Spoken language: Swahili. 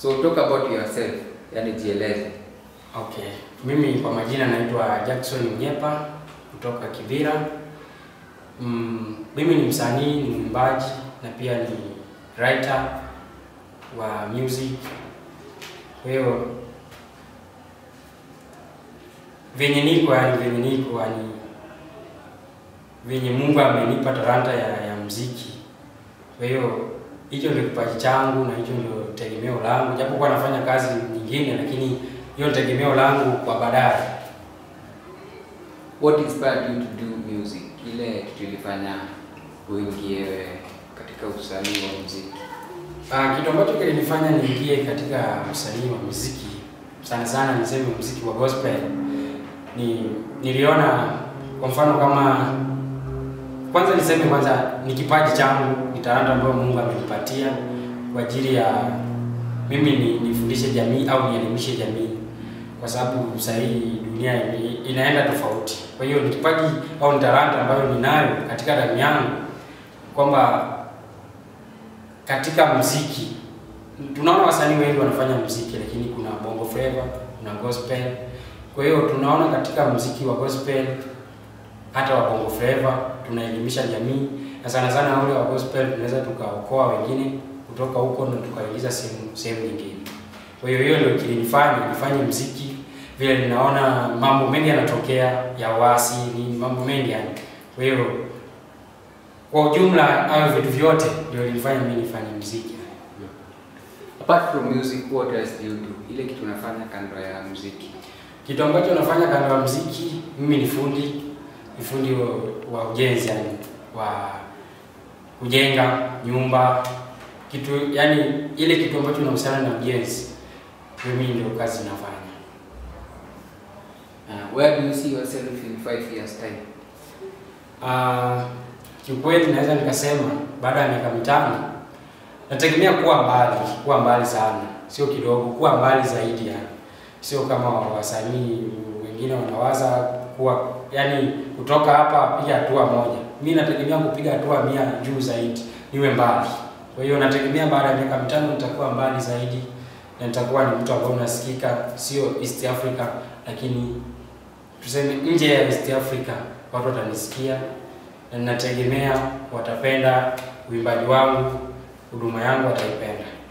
So talk about yourself, yani jieleze. Okay, mimi kwa majina naitwa Jackson Mnyepa kutoka Kibira. Mm, mimi ni msanii, ni mwimbaji na pia ni writer wa music. Kwa hiyo venye niko yani, venye niko yani, venye Mungu amenipa talanta ya, ya mziki. Kwa hiyo hicho ndio kipaji changu na hicho ndio tegemeo langu, japo kwa nafanya kazi nyingine, lakini hiyo ni tegemeo langu kwa baadaye. What inspired you to do music? Ile kitu ilifanya uingie katika usanii wa muziki. Ah, kitu ambacho kilinifanya niingie katika usanii wa muziki sana sana niseme muziki wa gospel ni niliona kwa mfano kama kwanza niseme kwanza ni kipaji changu, ni talanta ambayo Mungu amenipatia kwa ajili ya mimi ni nifundishe jamii au nielimishe jamii, kwa sababu sasa hii dunia i- inaenda tofauti. Kwa hiyo ni kipaji au ni talanta ambayo ninayo katika damu yangu kwamba katika muziki tunaona wasanii wengi wanafanya muziki, lakini kuna bongo flava, kuna gospel. Kwa hiyo tunaona katika muziki wa gospel hata wa bongo flava tunaelimisha jamii, na sana sana ule wa gospel tunaweza tukaokoa wengine kutoka huko na tukaingiza sehemu sehemu nyingine. Kwa hiyo hiyo ndio kilinifanya nifanye muziki, vile ninaona mambo mengi yanatokea ya wasi, ni mambo mengi yani. Kwa hiyo kwa ujumla hayo vitu vyote ndio ilinifanya mimi nifanye muziki. Apart from music, what else do you do? Ile kitu unafanya kando ya muziki. Kitu ambacho nafanya kando ya muziki, mimi ni fundi, ni fundi wa, wa ujenzi yani, wa kujenga nyumba, kitu yani ile kitu ambacho inahusiana na ujenzi, mimi ndio kazi nafanya. Uh, where do you see yourself in five years time? Uh, kiukweli naweza nikasema baada ya miaka mitano nategemea kuwa mbali, kuwa mbali sana, sio kidogo, kuwa mbali zaidi yani. Sio kama wasanii wengine wanawaza kuwa yani kutoka hapa piga hatua moja. Mimi nategemea kupiga hatua mia juu zaidi, niwe mbali. Kwa hiyo nategemea baada ya miaka mitano nitakuwa mbali zaidi na nitakuwa ni mtu ambaye unasikika, sio East Africa, lakini tuseme nje ya East Africa watu watanisikia na ninategemea watapenda uimbaji wangu, huduma yangu wataipenda.